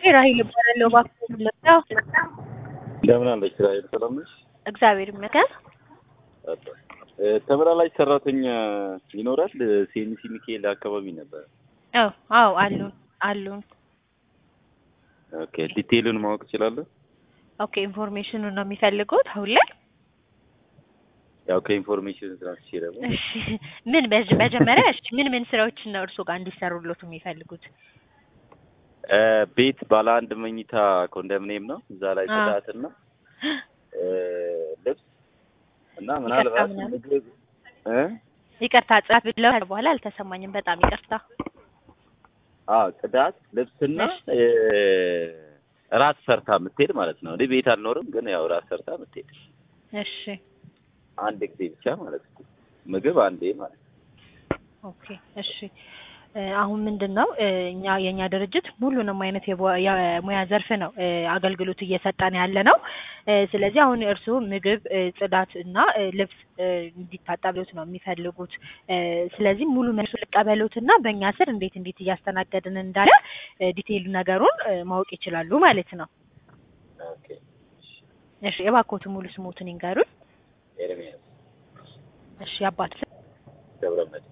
ራሄል እባላለሁ። እባክዎ ልርዳው? እንደምን አለች ራሄል? ሰላም ነሽ? እግዚአብሔር ይመስገን። እ ተመላላሽ ሰራተኛ ይኖራል? ሲኤምሲ ሚካኤል አካባቢ ነበር። አዎ አዎ አሉን አሉን። ኦኬ ዲቴይሉን ማወቅ እችላለሁ? ኦኬ ኢንፎርሜሽኑን ነው የሚፈልጉት አሁን ላይ? ያው ከኢንፎርሜሽን ትራንስቼ ደግሞ እሺ ምን በጅ- መጀመሪያ እሺ ምን ምን ስራዎችን ነው እርስዎ ጋር እንዲሰሩሎት የሚፈልጉት? እ ቤት ባለ አንድ መኝታ ኮንዶሚኒየም ነው። እዛ ላይ አ። ጽዳትና እ ልብስ እና ምናልባት ምናምን? ምግብ እ ይቅርታ ጽዳት ብለው ከዛ በኋላ አልተሰማኝም። በጣም ይቅርታ። አ ጽዳት ልብስና እ ራት ሰርታ የምትሄድ ማለት ነው። እኔ ቤት አልኖርም፣ ግን ያው ራት ሰርታ የምትሄድ እሺ አንድ ጊዜ ብቻ ማለት ነው። ምግብ አንዴ ማለት ነው። ኦኬ እሺ እ አሁን ምንድን ነው እ እኛ የእኛ ድርጅት ሁሉንም አይነት የቦ- የሙያ ዘርፍ ነው እ አገልግሎት እየሰጠን ያለ ነው። እ ስለዚህ አሁን እርስዎ ምግብ፣ እ ጽዳት እና እ ልብስ እ እንዲታጠብሎት ነው የሚፈልጉት። እ ስለዚህ ሙሉ መልሱ ልቀበሎት እና በእኛ ስር እንዴት እንዴት እያስተናገድን እንዳለ እ ዲቴይሉ ነገሩን እ ማወቅ ይችላሉ ማለት ነው። ኦኬ እሺ የባኮቱ ሙሉ ስሞትን ይንገሩን። ኤርሚያስ እሺ የአባት ስም ገብረመድህን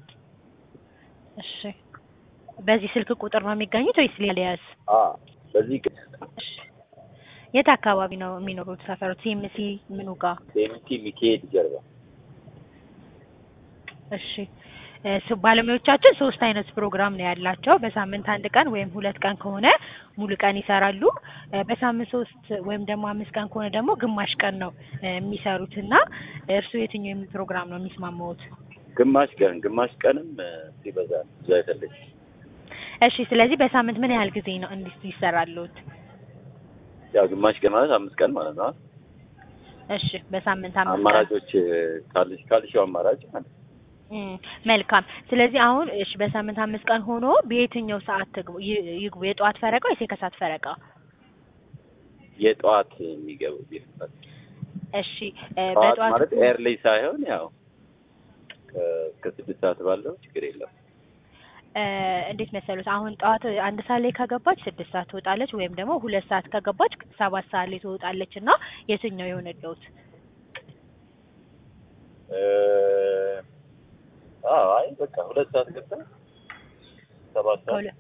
እሺ በዚህ ስልክ ቁጥር ነው የሚገኙት ወይስ ሌላ ሊያዝ? አ በዚህ ግን እሺ የት አካባቢ ነው የሚኖሩት? ሰፈሩ ሲኤምሲ ምኑ ጋር? ሴምቲ ሚካኤል ጀርባ እሺ እ ስ- ባለሙያዎቻችን ሶስት አይነት ፕሮግራም ነው ያላቸው። በሳምንት አንድ ቀን ወይም ሁለት ቀን ከሆነ ሙሉ ቀን ይሰራሉ። እ በሳምንት ሶስት ወይም ደግሞ አምስት ቀን ከሆነ ደግሞ ግማሽ ቀን ነው እ የሚሰሩት እና እርስዎ የትኛው የሚል ፕሮግራም ነው የሚስማማዎት? ግማሽ ቀን ግማሽ ቀንም እ ሲበዛ ነው ብዙ አይደለች። እሺ ስለዚህ በሳምንት ምን ያህል ጊዜ ነው እንዲህ ይሰራሉት? ያው ግማሽ ቀን ማለት አምስት ቀን ማለት ነው። እሺ በሳምንት አምስት ቀን አማራጮች እ ካልሽ ካልሽው አማራጭ ማለት ነው። እም፣ መልካም ስለዚህ አሁን እሺ በሳምንት አምስት ቀን ሆኖ በየትኛው ሰዓት ትግቡ ይ- ይግቡ? የጠዋት ፈረቃ ወይስ የከሳት ፈረቃ? የጠዋት የሚገቡ ቢሆን እሺ እ ጠዋት በጠዋት ማለት ኤርሊ ሳይሆን ያው ከ- ከስድስት ሰዓት ባለው ችግር የለም። እ እንዴት መሰሉት? አሁን ጠዋት አንድ ሰዓት ላይ ከገባች ስድስት ሰዓት ትወጣለች፣ ወይም ደግሞ ሁለት ሰዓት ከገባች ሰባት ሰዓት ላይ ትወጣለች እና የትኛው የሆነልዎት? እ አዎ አይ በቃ ሁለት ሰዓት ገብታ ሰባት ሰዓት ከሁለ-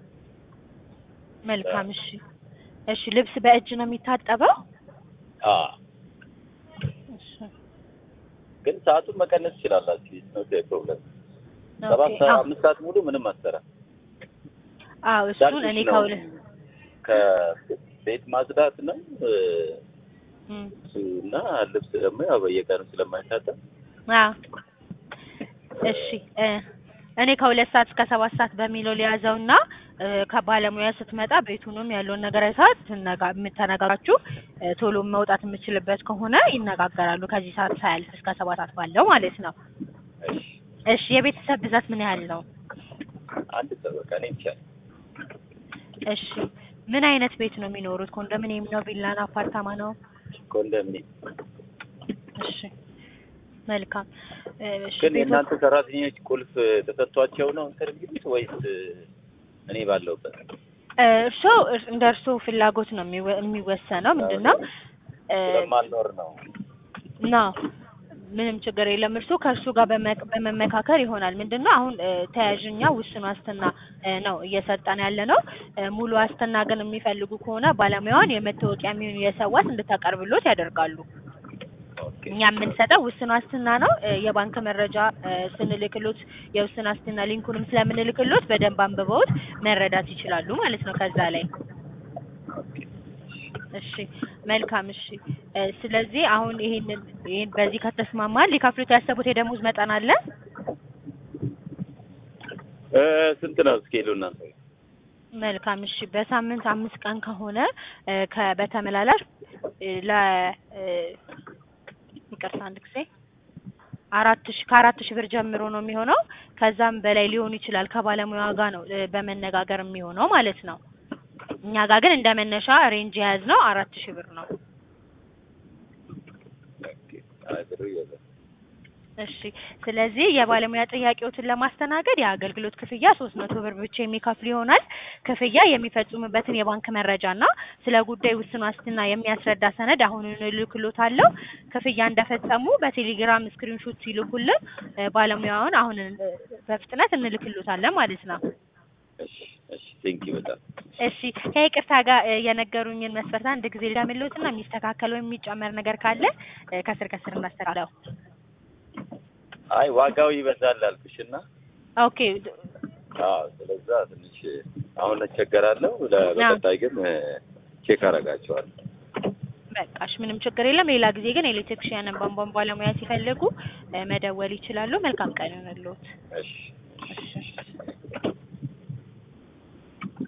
መልካም እሺ እሺ ልብስ በእጅ ነው የሚታጠበው? አ እሺ ግን ሰዓቱን መቀነስ ትችላላችሁ። ነው ፕሮብለም ሰባት ኦኬ፣ ሰዓት አዎ አምስት ሰዓት ሙሉ ምንም አትሰራ አዎ እሱን እኔ ከሁለ ከቤት ማጽዳት ነው እ እም፣ እሱ እና ልብስ ደግሞ ያው በየቀኑ ስለማይታጠብ አዎ እሺ እ እኔ ከሁለት ሰዓት እስከ ሰባት ሰዓት በሚለው ሊያዘውና እ ከባለሙያ ስትመጣ ቤቱንም ያለውን ነገር አይታት ትነጋ- ተነጋግራችሁ እ ቶሎ መውጣት የምችልበት ከሆነ ይነጋገራሉ። ከዚህ ሰዓት ሳያልፍ እስከ ሰባት ሰዓት ባለው ማለት ነው። እሺ እሺ የቤተሰብ ብዛት ምን ያህል ነው? አንድ ሰው በቃ እኔ ብቻ ነኝ። እሺ ምን አይነት ቤት ነው የሚኖሩት? ኮንዶሚኒየም ነው? ቪላ ነው? አፓርታማ ነው? ኮንዶሚኒየም እሺ መልካም እ እሺ ግን ቤቶ የእናንተ ሰራተኞች ቁልፍ ተሰጥቷቸው ነው እንትን የሚሉት ወይስ እ እኔ ባለሁበት? እ እርሶ እር- እንደ እርሶ ፍላጎት ነው የሚወ- የሚወሰነው ምንድን ነው እ ስለማልኖር ነው። ና ምንም ችግር የለም። እርሱ ከእርሱ ጋር በመ- በመመካከር ይሆናል። ምንድን ነው አሁን እ ተያዥኛ ውስን ዋስትና እ ነው እየሰጠን ያለ ነው። እ ሙሉ ዋስትና ግን የሚፈልጉ ከሆነ ባለሙያዋን የመታወቂያ የሚሆኑ የሰው ዋስ እንድታቀርብሎት ያደርጋሉ። ኦኬ እኛ የምንሰጠው ውስን ዋስትና ነው። እ የባንክ መረጃ እ ስንልክሎት የውስን ዋስትና ሊንኩንም ስለምንልክሎት በደንብ አንብበውት መረዳት ይችላሉ ማለት ነው ከዛ ላይ እሺ መልካም እሺ እ ስለዚህ አሁን ይሄንን ይሄን በዚህ ከተስማማን ሊከፍሉት ያሰቡት የደሞዝ መጠን አለ እ ስንት ነው እስኬሉ እናንተ? መልካም እሺ በሳምንት አምስት ቀን ከሆነ እ ከ በተመላላሽ እ ለ እ ይቅርታ አንድ ጊዜ አራት ሺ ከአራት ሺህ ብር ጀምሮ ነው የሚሆነው ከዛም በላይ ሊሆን ይችላል ከባለሙያ ጋር ነው እ በመነጋገር የሚሆነው ማለት ነው እኛ ጋር ግን እንደ መነሻ ሬንጅ የያዝነው አራት ሺህ ብር ነው ኦኬ አይ ብሩ ይበዛል። እሺ ስለዚህ የባለሙያ ጥያቄዎትን ለማስተናገድ የአገልግሎት ክፍያ ሶስት መቶ ብር ብቻ የሚከፍሉ ይሆናል። ክፍያ የሚፈጽሙበትን የባንክ መረጃ እና ስለ ጉዳይ ውስን ዋስትና የሚያስረዳ ሰነድ አሁኑን እልክሎታለሁ። ክፍያ እንደፈጸሙ በቴሌግራም ስክሪንሾት ሲልኩልን እ ባለሙያውን አሁን እ በፍጥነት እንልክሎታለን ማለት ነው። እሺ እሺ ቴንኪው በጣም እሺ ከይቅርታ ጋር እ የነገሩኝን መስፈርት አንድ ጊዜ ልዳምልዎትና የሚስተካከል ወይም የሚጨመር ነገር ካለ እ ከስር ከስር እናስተካክለው። አይ ዋጋው ይበዛል አልኩሽና ኦኬ አዎ ስለዛ ትንሽ አሁን እቸገራለሁ ለ- በቀጣይ ግን እ ቼክ አደርጋቸዋለሁ በቃሽ ምንም ችግር የለም። ሌላ ጊዜ ግን ኤሌክትሪክሽያንን ቧንቧን ባለሙያ ሲፈልጉ እ መደወል ይችላሉ። መልካም ቀን ይሁንልዎት። እሺ እሺ